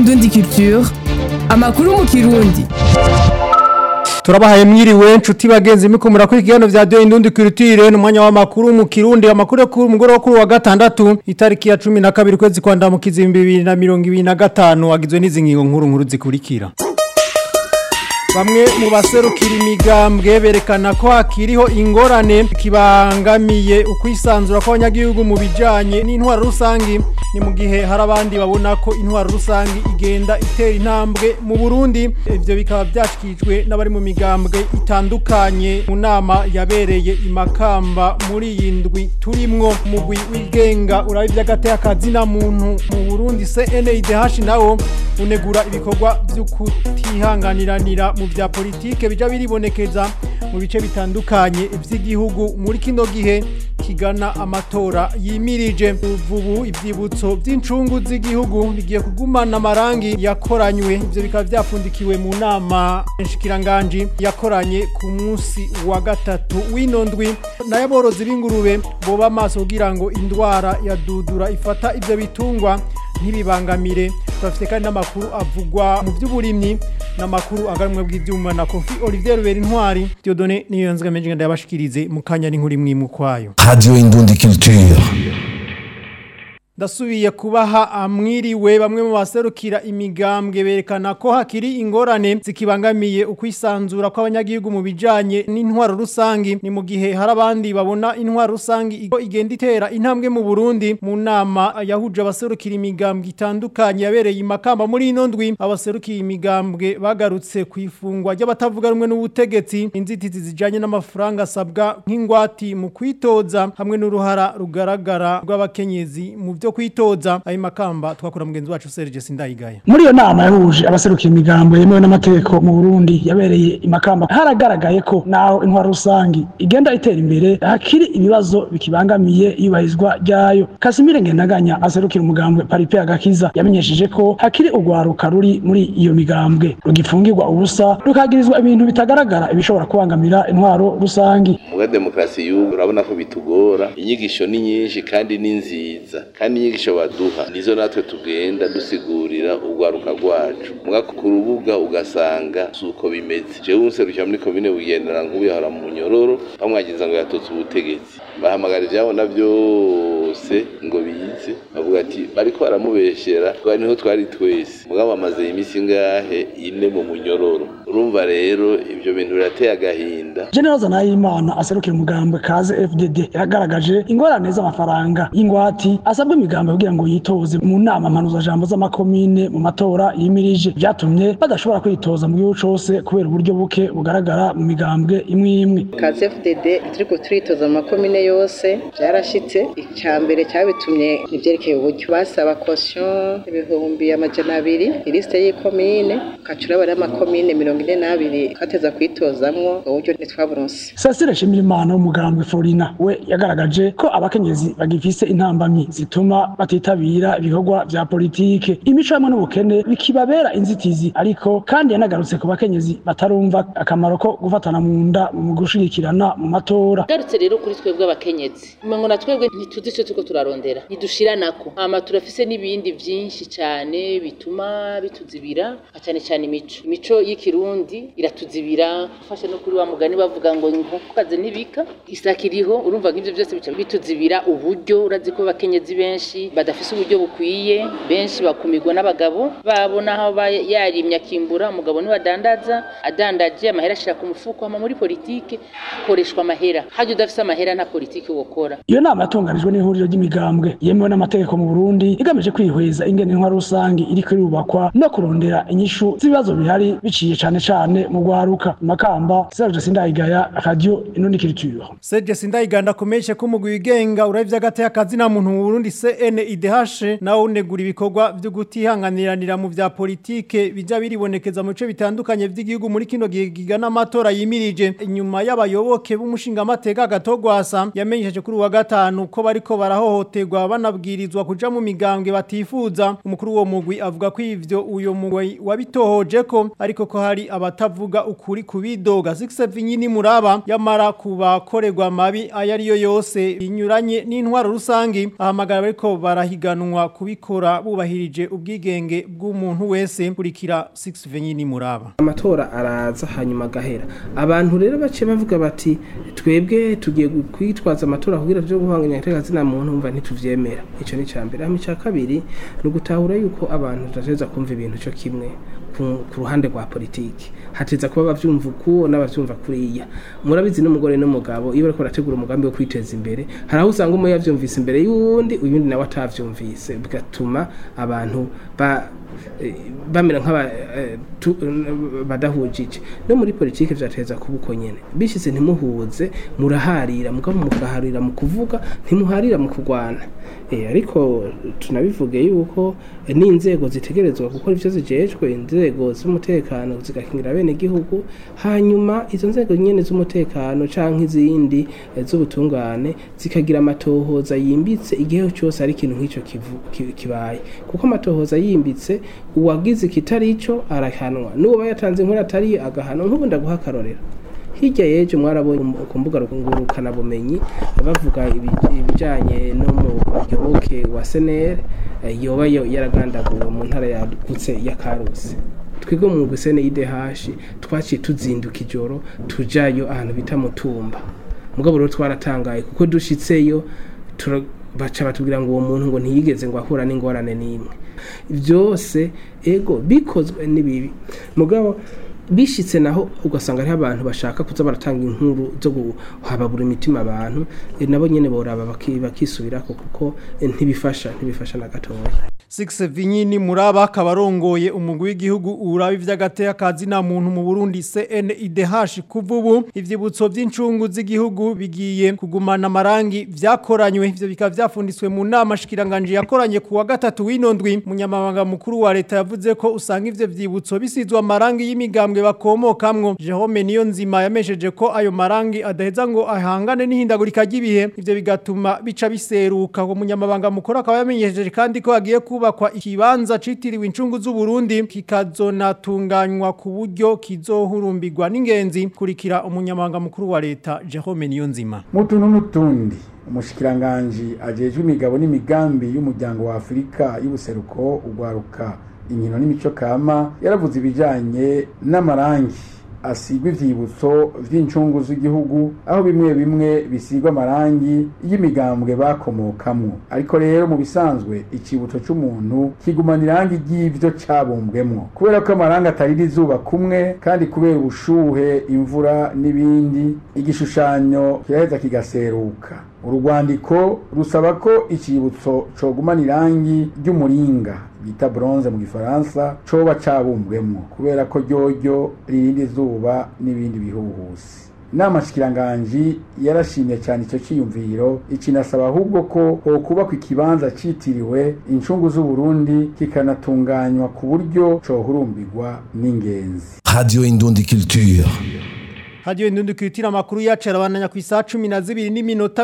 Indundi Culture amakuru mu kirundi turabahaye mwiriwe nshuti bagenzi mikumura kuri ikiganiro vya Radio Indundi Culture n'umwanya w'amakuru mu Kirundi amakuru yo ku mugoroba kuri wa gatandatu itariki ya 12 kwezi kwa ndamukizi 2025 agizwe n'izi ngingo nkuru nkuru zikurikira Bamwe mu baserukira imigambwe berekana ko hakiriho ingorane kibangamiye ukwisanzura kw'abanyagihugu mu bijanye n'intwaro rusangi ni mu gihe hari abandi babona ko intwaro rusangi igenda itera intambwe mu Burundi ivyo bikaba byashikijwe n'abari mu migambwe itandukanye mu nama yabereye imakamba muri iyi ndwi turimwo umugwi wigenga uraba ivy'agateka na muntu mu Burundi CNIDH nawo unegura ibikorwa vyo kutihanganiranira mu vya politike bija biribonekeza mu bice bitandukanye vy'igihugu muri kino gihe kigana amatora yimirije uvubu ivyibutso vy'incungu z'igihugu bigiye kugumana amarangi yakoranywe ivyo bikaba vyapfundikiwe mu nama nshikiranganji yakoranye ku munsi wa gatatu w'ino ndwi nayo aborozi b'ingurube boba amaso kugira ngo indwara ya dudura ifata ivyo bitungwa ntibibangamire turafite kandi n'amakuru avugwa mu by'uburimyi n'amakuru agarumwe bw'ibyuma na Kofi Olivier Rubera Intwari Diodone niyo yanzwe menje ndabashikirize mu kanya n'inkuru imwe mu kwayo Radio Indundi Culture. Ndasubiye kubaha amwiriwe bamwe mu baserukira imigambwe berekana ko hakiri ingorane zikibangamiye ukwisanzura kw'abanyagihugu mu bijanye n'intwaro rusangi ni mu gihe hari abandi babona intwaro rusangi igenda itera intambwe mu Burundi mu nama yahuje abaserukira imigambwe itandukanye yabereye imakamba muri ino ndwi abaserukira imigambwe bagarutse ku ifungwa ry'abatavuga rumwe n'ubutegetsi inzitizi zijanye n'amafaranga asabwa nk'ingwati mu kwitoza hamwe n'uruhara rugaragara rw'abakenyezi mu byo byo kwitoza ayo makamba twakora mugenzi wacu Serge Sindayigaya muri iyo nama yahuje abaserukiye imigambo yemewe n'amategeko mu Burundi yabereye imakamba haragaragaye ko naho intwaro rusangi igenda itera imbere hakiri ibibazo bikibangamiye iyubahirizwa ryayo Kasimire Ngendaganya aserukira umugambwe Paripe Agakiza yamenyesheje ko hakiri urwaruka ruri muri iyo migambwe rugifungirwa ubusa rukagirizwa ibintu bitagaragara ibishobora kubangamira intwaro rusangi mu demokarasi y'ubu urabona ko bitugora inyigisho ni nyinshi kandi ni nziza kandi inyigisho baduha nizo natwe tugenda dusigurira urwaruka rwacu muga ku rubuga ugasanga suko bimeze jewe unserukira muri komine bugendera nk'ubihara mu nyororo bamwagiza ngo yatutse ubutegetsi bahamagara ivyabona vyose ngo bize bavuga ati bariko baramubeshera twari niho twari twese mugabo bamaze imisi ngahe ine mu munyororo urumva rero ivyo bintu birateye agahinda General Zanayimana aserukira umugambwe kaze FDD yagaragaje ingorane z'amafaranga y'ingwati asabwa imigambo kugira ngo yitoze mu nama mpanuza jambo z'amakomine mu matora yimirije byatumye badashobora kwitoza mu gihugu cose kubera uburyo buke bugaragara mu migambwe imwe imwe kaze FDD turiko turitoza mu makomine yose byarashitse icya mbere cyabitumye nivyerekeye uburyo basaba caution ibihumbi amajana abiri ilisite y'ikomine ukacura bari amakomine mirongo ine n'abiri twateza kwitozamwo uburyo ntitwaburonse Cecile Shimirimana w'umugambwe Florina we yagaragaje ko abakenyezi bagifise intambamyi zituma batitabira ibikorwa vya politike imico hamwe n'ubukene bikibabera inzitizi ariko kandi yanagarutse ku bakenyezi batarumva akamaro ko gufatana mu nda mu gushigikirana mu matora garutse rero kuri twebwe abakenyezi umengo na twebwe ntituzi ico turiko turarondera ntidushiranako hama turafise n'ibindi vyinshi cane bituma bituzibira cyane cyane imico imico y'ikirundi iratuzibira ufashe no kuri wa mugani bavuga ngo inkokokaze ntibika isakiriho urumva nk'ivyo byose bica bituzibira uburyo urazi ko abakenyezi benshi badafise uburyo bukwiye benshi bakumirwa n'abagabo babona aho yarimye akimbura umugabo niwe adandaza adandaje amahera ashira ku mufuko hama muri politike hakoreshwa amahera hajya udafise amahera nta politike wokora iyo nama yatunganijwe n'ihuriro ry'imigambwe yemewe n'amategeko mu Burundi igamije kwihweza ingene intwaro rusangi iriko irubakwa no kurondera inyishu z'ibibazo bihari biciye cane cane mu gwaruka makamba Serge Sindayigaya Radio Inundi Culture Serge Sindayiganda komeshe ko umugwi wigenga uravye agateka na muntu mu Burundi CNIDH nawo unegura ibikorwa vyo gutihanganiranira mu vya politike bija biribonekeza mu bice bitandukanye vy'igihugu muri kino gihe gigana amatora yimirije inyuma y'abayoboke b'umushinga amateka gatogwasa yamenyesheje kuri wa gatanu ko bariko barahohoterwa banabwirizwa kuja mu migambwe batifuza umukuru wo mugwi avuga ko ivyo uyo mugwi wabitohoje ko ariko ko hari hari abatavuga ukuri kubidoga 6 vinyini muraba yamara kubakorerwa mabi ayariyo yose inyuranye n'intwaro rusangi ahamagara bariko barahiganwa kubikora bubahirije ubwigenge bw'umuntu wese kurikira 6 vinyini muraba amatora araza hanyuma agahera abantu rero bace bavuga bati twebwe tugiye kwitwaza amatora kugira tuje guhanganya iteka zina muntu umva ntituvyemera ico ni cambere hama ica kabiri ni ugutahura yuko abantu tutazeza kumva ibintu cyo kimwe ku ku ruhande rwa politiki hateza kuba bavyumva uku n'abavyumva kuriya murabizi n'umugore n'umugabo iyo bariko barategura umugambi wo kwiteza imbere hari aho usanga umwe yavyumvise imbere y'uwundi uyundi nawe atavyumvise bigatuma abantu ba eh, bamera nk'aba eh, tu- badahujije no muri politiki vyateza kuba uko nyene bishitse ntimuhuze muraharira mugabo mugaharira mu kuvuga ntimuharira mu kurwana eh, ariko tunabivuge yuko eh, n'inzego zitegerezwa gukora ivyo zijejwe inzego z'umutekano zigakingira bene gihugu hanyuma izo nzego nyene z'umutekano canke izindi eh, z'ubutungane zikagira amatohoza yimbitse igihe cyose ari ikintu nk'ico kivu- ki- kibaye kuko amatohoza yimbitse uwagize ikitari ico arahanwa n'uwo yatanze inkuru atari agahanwa nk'ubu ndaguha akarorero hirya y'ejo mwarabonye mu- ku mbuga ngurukana bumenyi bavuga ibi- ibijanye no mu muyoboke wa senere eh, yoba yo- yaragandaguwe mu ntara yagutse ya karusi twebwe mu gusene y'IDH twaciye tuzinduka ijoro tujayo ahantu bita mutumba mugabo rero twaratangaye kuko dushitseyo tura- baca batubwira ngo uwo muntu ngo ntiyigeze ngo ahura n'ingorane n'imwe byose ego bikozwe n'ibibi mugabo bishitse naho ugasanga hariho abantu bashaka kuza baratanga inkuru zo guhababura imitima abantu eh, nabo nyene boraba baki- bakisubirako kuko eh, ntibifasha ntibifasha na gatoya 6 vinyini muraba kabarongoye umugwi w'igihugu uraba ivy'agateka kazi na muntu mu Burundi CNIDH kuvubu ivyibutso by'incungu z'igihugu bigiye kugumana amarangi vyakoranywe ivyo bikaba vyafundiswe mu nama shikiranganje yakoranye kuwa gatatu w'inondwi munyamabanga mukuru wa leta yavuze ko usanga ivyo vyibutso bisizwe amarangi y'imigambwe bakomokamwo Jerome niyo nzima yamesheje ko ayo marangi adaheza ngo ahangane n'ihindagurika ry'ibihe ivyo bigatuma bica biseruka uwo munyamabanga mukuru akaba yamenyesheje kandi ko hagiye kubakwa ikibanza citiriwe incungu z'u Burundi kikazonatunganywa ku buryo kizohurumbirwa n'ingenzi kurikira umunyamabanga mukuru wa leta Jerome Niyonzima mutuntu n'utundi umushikiranganji ajejwe imigabo n'imigambi y'umuryango wa Afurika y'ubuseruko ugwaruka inkino n'imico kama yaravuze ibijanye n'amarangi asigwa ivyibutso vy'incungu z'igihugu aho bimwe bimwe bisigwa amarangi y'imigambwe bakomokamwo ariko rero mu bisanzwe icibutso c'umuntu kigumana irangi ry'ivyo cabumbwemwo kubera ko amarangi atarira izuba kumwe kandi kubera ubushuhe imvura n'ibindi igishushanyo kiraheza kigaseruka urugwandiko rusaba ko icibutso cogumana irangi ry'umuringa bita bronze mu gifaransa coba cabumbwemwo kubera ko ryoryo ririnda izuba n'ibindi bihuhusi inama shikiranganji yarashimye cyane icyo cyiyumviro ikinasaba ahubwo ko hokubakwa ikibanza citiriwe incungu z'uburundi kikanatunganywa ku buryo cohurumbirwa n'ingenzi Radio Indundi Culture. Radio Indundi kwitira makuru yacu arabandanya ku isaha 12 n'iminota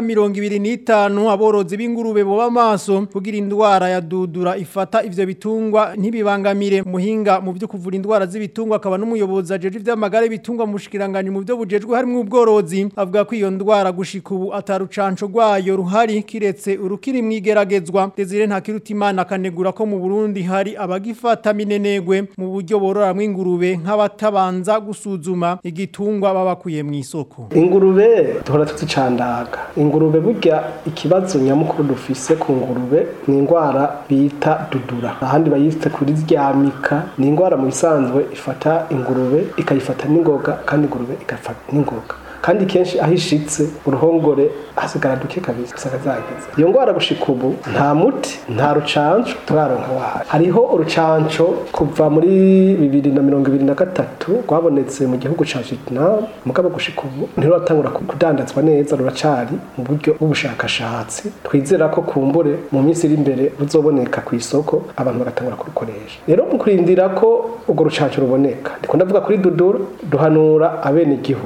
25 aborozi b'ingurube bo bamaso kugira indwara ya dudura ifata ivyo bitungwa ntibibangamire muhinga mu byo kuvura indwara z'ibitungwa akaba n'umuyobozi ajeje ivy'amagare bitungwa mu shikiranganje mu byo bujejwe harimo ubworozi avuga ko iyo ndwara gushika ubu atarucanco rwayo ruhari kiretse urukiri mwigeragezwa Desire Ntakirutimana akanegura ko mu Burundi hari abagifata minenegwe mu buryo bororamwo ingurube nk'abatabanza gusuzuma igitungwa babakuye mu isoko ingurube duhora tuzicandaga ingurube burya ikibazo nyamukuru dufise ku ngurube ni indwara bita dudura ahandi bayise kuri ryamika ni indwara mu bisanzwe ifata ingurube ikayifata n'ingoga kandi ingurube igafata n'ingoga kandi kenshi aho ishitse uruhongore hasigara duke kabisa usanga zagize iyo ndwara gushika ubu nta muti nta rucanco turaronka wayo hariho urucanco kuva muri bibiri na mirongo ibiri na gatatu rwabonetse mu gihugu ca Vietnam mugabo gushika ubu ntiruratangura kudandazwa neza ruracari mu buryo bw'ubushakashatsi twizera ko kumbure mu minsi iri imbere ruzoboneka ku isoko abantu bagatangura kurukoresha rero mu kurindira ko urwo rucanco ruboneka ndiko ndavuga kuri dudura duhanura abene igihugu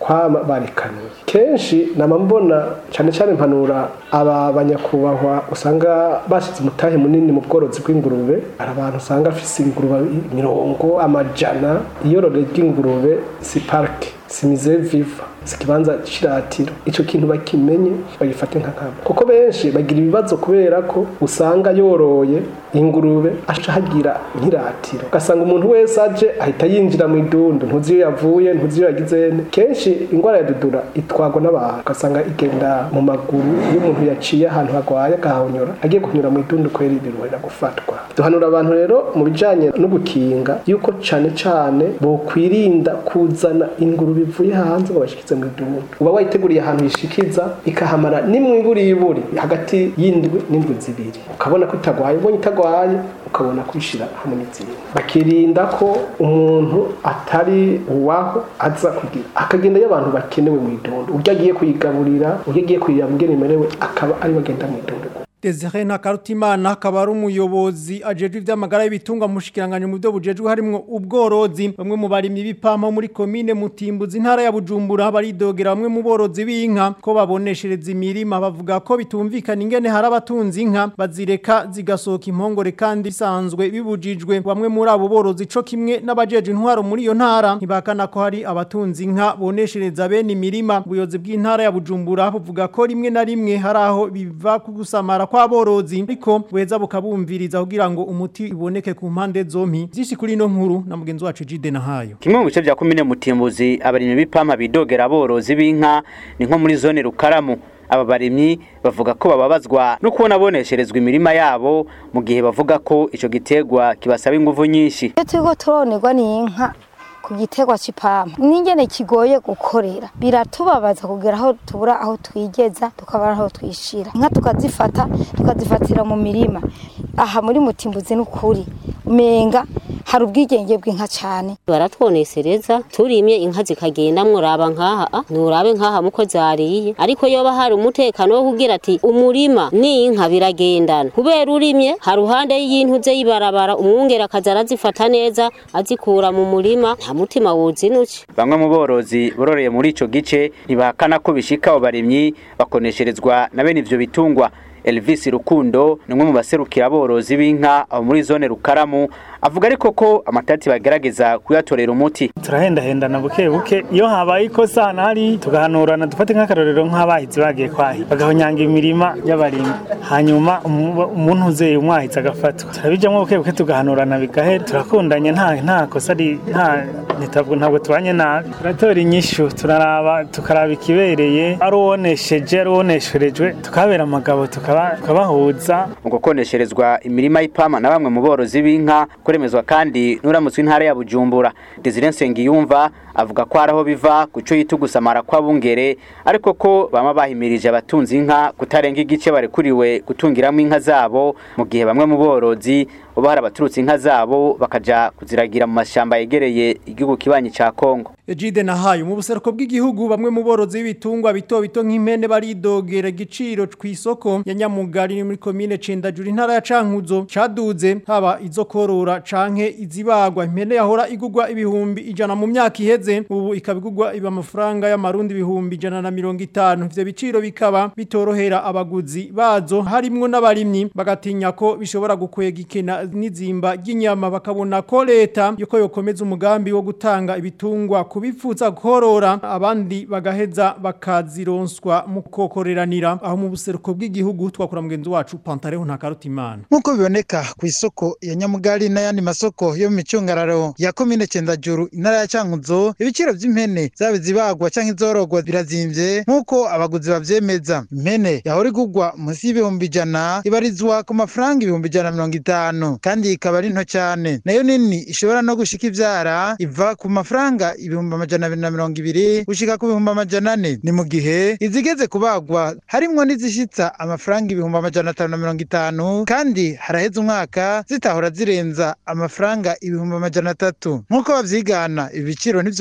kwama barekanuye kenshi nama mbona cyane cyane mpanura aba banyakubahwa usanga bashyize umutahe munini mu bworozi bw'ingurube hari abantu usanga afise ingurube mirongo amajana iyorore ry'ingurube si parike si mize viva si ikibanza c'iratiro ico kintu bakimenye bagifate nka nkabo kuko benshi bagira ibibazo kubera ko usanga yoroye ingurube aca hagira nk'iratiro ugasanga umuntu wese aje ahita yinjira mu idundu ntuzi iyo yavuye ntuzi iyo yagizene kenshi ingwara ya dudura itwagwa n'abantu ugasanga igenda mu maguru iyo umuntu yaciye ahantu hagwaye agahonyora agiye kunyura mu idundu kwera biruhera gufatwa duhanura abantu rero mu bijanye no gukinga yuko cane cane bokwirinda kuzana ingurube ivuye hanze ngo bashikize mu idundu uba wayiteguriye ahantu yishikiza ikahamara nimwiburiburi hagati y'indwi n'indwi zibiri ukabona ko itagwaye ubonye itagwaye ukabona kwishira hamwe n'izindi bakirinda ko umuntu atari uwaho aza kugira akagenda y'abantu bakenewe mu idundu uryo agiye kuyigaburira uryo agiye kuyirira mugeni imerewe akaba ari bagenda mu idundu Desire Nakarutimana akaba ari umuyobozi ajejwe ivy'amagara y'ibitungwa mushikiranganye mu byo bujejwe harimo ubworozi bamwe mu barimyi b'ipampa muri komine Mutimbuzi intara ya Bujumbura baridogera bamwe mu borozi b'inka ko baboneshereza imirima bavuga ko bitumvikana ingene hari abatunzi inka bazireka zigasohoka impongore kandi bisanzwe bibujijwe bamwe muri abo borozi co kimwe n'abajeje intwaro muri iyo ntara ntibakana ko hari abatunzi inka boneshereza bene imirima ubuyobozi bw'intara ya Bujumbura buvuga ko rimwe na rimwe hari aho biva ku gusamara kw'aborozi ariko buheza bukabumviriza kugira ngo umuti iboneke ku mpande zompi byinshi kuri ino nkuru na mugenzi wacu Jide Nahayo kimwe mu bice bya komine Mutimbuzi abarimyi b'ipampa bidogera aborozi b'inka ni nko muri zone Rukaramu aba barimyi bavuga ko bababazwa no kubona bonesherezwa imirima yabo mu gihe bavuga ko ico gitegwa kibasaba ingufu nyinshi iyo turiko turonerwa n'inka ku giterwa c'ipampa n'ingene kigoye gukorera biratubabaza kugera aho tubura aho twigeza tukabura aho twishira inka tukazifata tukazifatira mu mirima aha muri mutimbuzi n'ukuri menga hari ubwigenge bw'inka cyane baratwonesereza turimye inka zikagenda muraba nkaha nurabe nkaha muko zariye ariko yoba hari umutekano wo kugira ati umurima n'inka biragendana kubera urimye hari ruhande y'intuze yibarabara umwungera akaza arazifata neza azikura mu murima nta mutima wuzinuke bamwe mu borozi bororeye muri ico gice ntibahakana ko bishika abo barimyi bakonesherezwa na bene ivyo bitungwa Elvis Rukundo ni umwe mu baserukira aborozi b'inka abo muri zone Rukaramu avuga ariko ko amatati bagerageza kuyatorera umuti turahendahendana buke buke iyo habaye ikosa hano hari tugahanurana dufate nk'akarorero nk'abahizi bagiye kwahi bagahonyanga imirima y'abarimyi hanyuma umuntu uzeye umwahizi agafatwa turabijamwo buke buke tugahanurana bigahera turakundanye nta nta kosa ari nta ntabwo ntabwo tubanye nabi turatora inyishu turaraba tukaraba ikibereye ari uwonesheje ari uwonesherejwe tukabera amagabo tukabahuza mu gukonesherezwa imirima y'ipama na bamwe mu borozi b'inka kuremezwa kandi n'uramutse intara ya Bujumbura Desire Nsengiyumva avuga ko araho biva kuco yitugusamara kw'abungere ariko ko bama bahimirije abatunzi inka kutarenga igice barekuriwe gutungiramo inka zabo mu gihe bamwe mu borozi uba hari abaturutse inka zabo bakaja kuziragira mu mashamba yegereye igihugu kibanyi ca Kongo Ejide Nahayo mu buseruko bw'igihugu bamwe mu borozi b'ibitungwa bito bito nk'impene baridogera igiciro kw'isoko ya Nyamugari muri commune Cendajuru intara ya Cankuzo caduze haba izo korora canke izibagwa impene yahora igugwa ibihumbi ijana mu myaka iheze ubu ikabigugwa iba amafaranga y'amarundi ibihumbi ijana na mirongo itanu ivyo biciro bikaba bitorohera abaguzi bazo harimwo n'abarimyi bagatinya ko bishobora gukwega ikena n'izimba ry'inyama bakabona ko leta yuko yokomeza umugambi wo gutanga ibitungwa kubifuza korora abandi bagaheza bakazironswa mu kokoreranira aho mu buseruko bw'igihugu twakora mugenzi wacu Pantareho Ntakarutimana nkuko biboneka ku isoko ya Nyamugari n'ayandi masoko yo mu micungararo ya komine Cendajuru intara ya Cankuzo ibiciro vy'impene zabe zibagwa canke izorogwa birazimvye nkuko abaguzi bavyemeza impene yahora igugwa munsi y'ibihumbi ijana ibarizwa ku mafaranga ibihumbi ijana mirongo itanu kandi ikaba ari nto cyane nayo nini ishobora no gushika ivyara iva ku mafaranga ibihumbi amajana abiri na mirongo ibiri gushika ku bihumbi amajana ane ni mu gihe izigeze kubagwa harimwo n'izishitsa amafaranga ibihumbi amajana atanu na mirongo itanu kandi haraheze umwaka zitahora zirenza amafaranga ibihumbi amajana atatu nk'uko bavyigana ibiciro ntivyoroha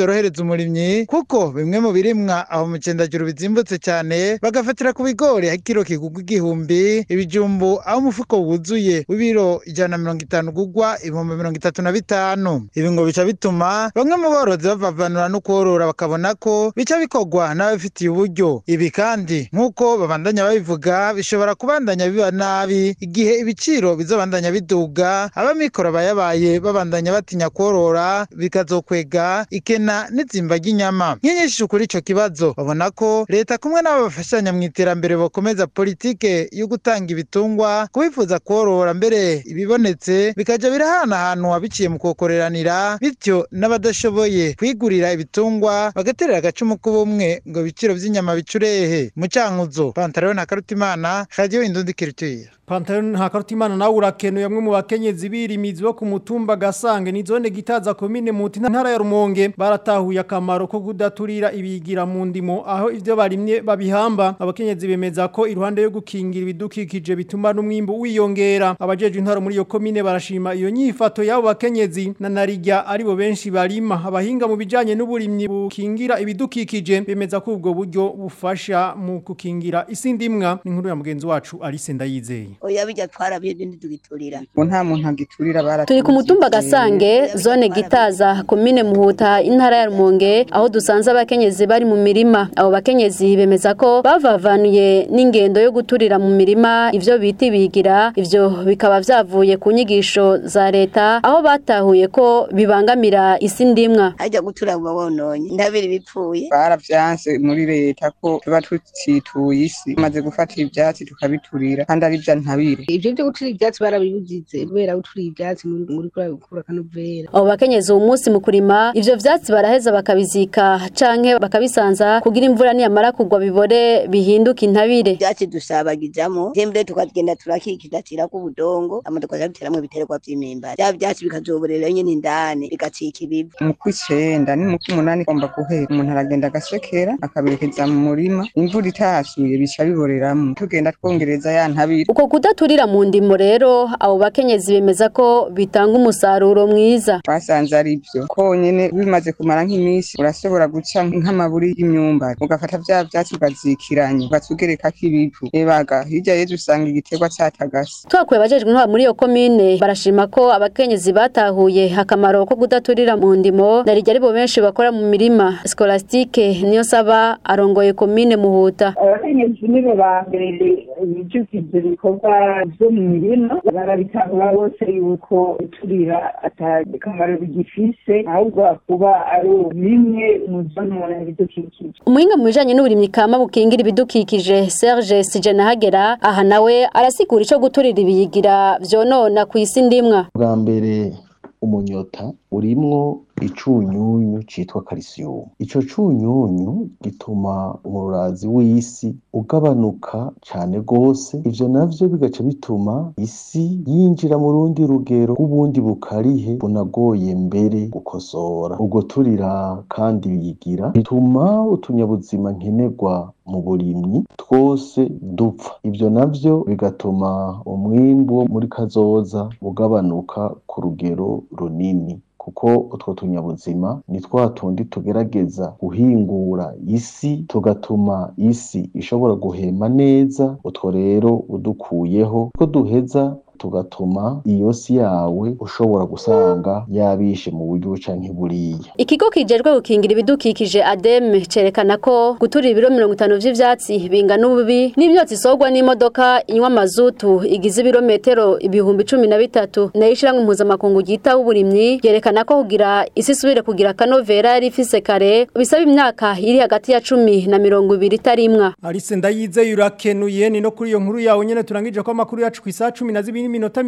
vyorohereza umurimyi kuko bimwe mu birimwa aho mu cendajuru bizimbutse cyane bagafatira ku bigori aho ikiro kigugwa igihumbi ibijumbu aho umufuko wuzuye w'ibiro ijana na mirongo itanu ugugwa ibihumbi mirongo itatu na bitanu ibi ngo bica bituma bamwe mu borozi bavavanura no korora bakabona ko bica bikorwa n'ababifitiye uburyo ibi kandi nk'uko babandanya babivuga bishobora kubandanya biba nabi igihe ibiciro bizobandanya biduga abamikoro bayabaye babandanya batinya korora bikazokwega ikena n'izimba ry'inyama nk'inyinshi kuri ico kibazo babona ko leta kumwe n'abo bafashanya mu iterambere bakomeza politike yo gutanga ibitungwa kubifuza korora mbere ibibonetse bikaja birahanahanwa biciye mu kokoreranira bityo n'abadashoboye kwigurira ibitungwa bagaterera agacumu k'ubumwe ngo ibiciro vy'inyama bicurehe mu cankuzo pantaro na karutimana radio indundi kirituye Pantaro hakarutimana nawe urakenuye amwe mu bakenyezi birimizi bo ku mutumba gasange ni zone gitaza komine muti ntara ya Rumonge baratahuye akamaro ko kudaturira ibigira mu ndimo aho ivyo barimye babihamba abakenyezi bemeza ko iruhande yo gukingira ibidukikije bituma n'umwimbo wiyongera abajeje intara muri iyo komine barashima iyo nyifato y'abo bakenyezi na narijya aribo benshi barima abahinga mu bijanye n'uburimyi bukingira ibidukikije bemeza ko ubwo buryo bufasha mu kukingira isi ndimwa ni nkuru ya mugenzi wacu Alice Ndayizeye oya bijya twarabye ntitugiturira ngo nta muntu agiturira bara turi ku mutumba gasange zone gitaza komine muhuta intara ya rumonge aho dusanze abakenyezi bari mu mirima abo bakenyezi bemeza ko bavavanuye n'ingendo yo guturira mu mirima ivyo bita ibigira ivyo bikaba vyavuye ku nyigisho za leta aho batahuye ko bibangamira isi ndimwa hajya gutura buba wononye ndabiri bipfuye baravyanse muri leta ko tuba tutituye isi tumaze gufata ivyatsi tukabiturira kandi ari vya ntabire ivyo vyo gutura ivyatsi barabibuzize kubera gutura ivyatsi muri muri gukura kanovera abo bakenyezi uwo munsi mu kurima ivyo vyatsi baraheza bakabizika canke bakabisanza kugira imvura niyamara kugwa bibore bihinduka intabire ivyatsi dusabagizamo tembere tukagenda turakikidatira ku budongo ama tukaja duteramwo ibiterwa vy'imimbari vya vyatsi bikazoborera nyene indani bigacika ibivu mu kw'icenda ni mu kw'umunani igomba guhera umuntu aragenda agasekera akaberekeza mu murima imvura itasuye bica biboreramwo tugenda twongereza ya ntabire uko kudaturira mu ndimo rero abo bakenyezi bemeza ko bitanga umusaruro mwiza twasanze ari byo konyene bimaze kumara nk'iminsi urashobora guca nk'amaburi y'imyumbati ugafata vya vyatsi ukazikiranya ugatugerekako ibivu ebaga hirya yejo usanga igiterwa catagase twakuye abajejwe intwara muri iyo komine barashima ko abakenyezi batahuye akamaro ko kudaturira mu ndimo narijya aribo benshi bakora mu mirima skolastike niyo saba arongoye komine muhuta abakenyezi nibo ba mbere bijukije ibikorwa vyo mu mirima barabitahura bose yuko turira atakamaro bigifise ahubwo kuba ari bimwe mu zonona ibidukikije umuhinga mu bijanye n'uburimyi kama bukingira ibidukikije Serge Sijenahagera aha nawe arasigura ico guturira ibiyigira vyonona ku isi ndimwa bwa mbere umunyota urimwo icunyunyu citwa calcium ico cunyunyu gituma umurazi w'isi ugabanuka cane gose ivyo navyo bigaca bituma isi yinjira mu rundi rugero rw'ubundi bukarihe bunagoye mbere gukosora ubwo turira kandi bigira bituma utunyabuzima nkenerwa mu burimyi twose dupfa ivyo navyo bigatuma umwimbu wo muri kazoza ugabanuka ku rugero runini kuko utwo tunyabuzima ni twa tundi tugerageza guhingura isi tugatuma isi ishobora guhema neza utwo rero udukuyeho ko duheza tugatuma iyo si yawe ushobora gusanga yabishe mu buryo canke buriya ikigo kijejwe gukingira ibidukikije ademe cerekana ko guturira ibiro mirongo itanu vy'ivyatsi bingana ububi n'ivyotsi isorwa n'imodoka inywa mazutu igize ibirometero ibihumbi cumi na bitatu nayo ishiramwe mpuzamakungu ryitaho uburimyi yerekana ko kugira isi isubire kugira akanovera yari ifise kare bisaba imyaka iri hagati ya cumi na mirongo ibiri itarimwa Alice ndayizeye urakenuye ni no kuri iyo nkuru yawe nyene turangije ko amakuru yacu ku isaha 12 n'iminota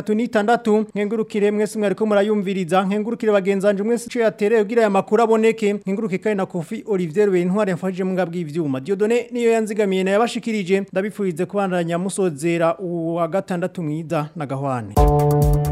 36 nkengurukire mwese mwariko murayumviriza nkengurukire bagenzanje mwese cyo yatereye kugira aya makuru aboneke nkenguruke kandi na Kofi Olivier Bentware yafashije mu ngabwi ivyuma Diodone niyo yanzigamiye na yabashikirije ndabifurize kubandanya musozera uwa gatandatu mwiza na gahwane